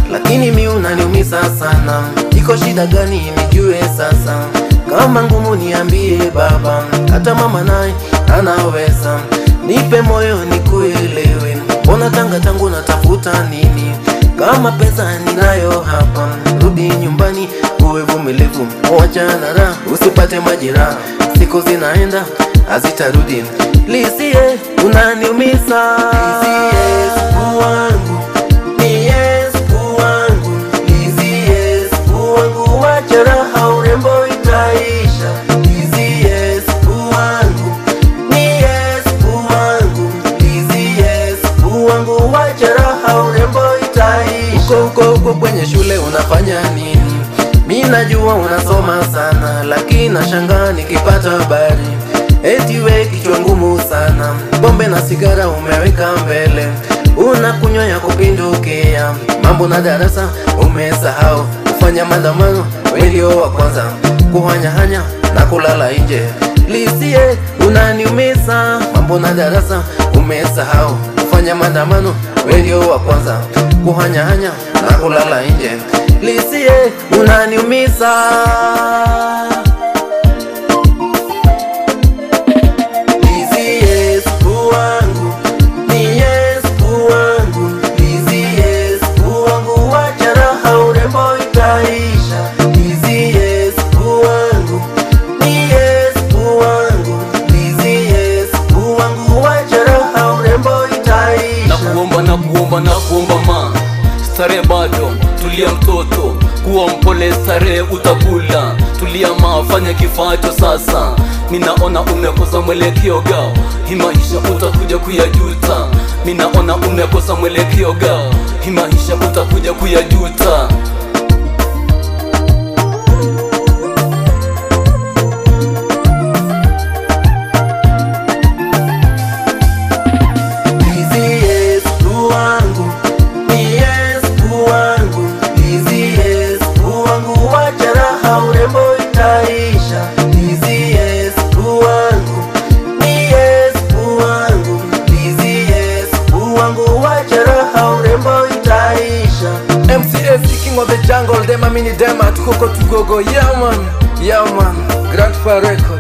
lakini mi unaniumiza sana. Iko shida gani nijue sasa? Kama ngumu niambie baba, hata mama naye anaweza. Nipe moyo nikuelewe, mbona tanga tangu natafuta nini? Kama pesa ninayo hapa, rudi nyumbani uwe vumilivu, wachana raha, usipate majeraha. Siku zinaenda hazitarudi, lisie unaniumiza. Lisie siku wangu, ni yes siku wangu, lisie siku wangu, wacha raha, urembo itaisha. Lisie siku wangu, ni yes siku wangu, lisie siku wangu, wacha raha, urembo itaisha. Uko uko uko kwenye shule unafanya nini? Mi najua unasoma sana, lakini nashangaa nikipata habari eti we kichwa ngumu sana, pombe na sigara umeweka mbele, unakunywa ya kupindukia, mambo na darasa umesahau, kufanya maandamano we ndio wa kwanza, kuhanyahanya na kulala nje. Lisie unaniumiza, mambo na darasa umesahau, kufanya maandamano we ndio wa kwanza, kuhanyahanya na kulala nje. Lisie unaniumiza. Lizzy yes wangu ni yes wangu Lizzy yes wangu wacha raha urembo itaisha Lizzy yes wangu ni yes wangu Lizzy yes wangu wacha raha urembo na itaisha kuomba na kuomba na kuomba ma stare bado tulia mtoto kuwa mpole stare utakula tulia ma fanya kifacho sasa minaona umekosa mwelekeo gao hii maisha utakuja kuyajuta minaona umekosa mwelekeo gao hii maisha utakuja kuyajuta Lizzy yes wangu ni yes wangu Lizzy yes wangu wacha raha urembo itaisha Lizzy yes wangu ni yes wangu Lizzy yes wangu wacha raha urembo itaisha MCS king of the jungle dem amini dem at Koko Tugogo yeah man yeah man Grandpa Record